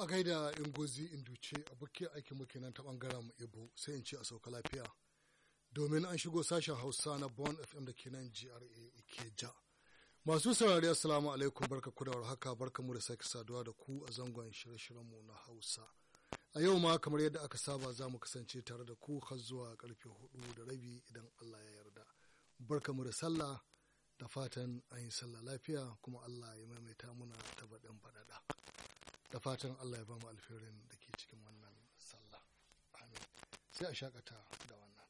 a gaida ingozi induce abokin aikin muke nan ta bangaren mu ibo sai in ce a sauka lafiya domin an shigo sashen hausa na bon fm da ke nan gra ikeja masu saurari assalamu alaikum barka ku da haka barka mu da sake saduwa da ku a zangon shirye mu na hausa a yau ma kamar yadda aka saba za mu kasance tare da ku har zuwa karfe hudu da rabi idan allah ya yarda barka mu da sallah da fatan an yi sallah lafiya kuma allah ya maimaita muna ta baɗin faɗaɗa da fatan allah ya ba mu alferin da ke cikin wannan sallah amin sai a shakata da wannan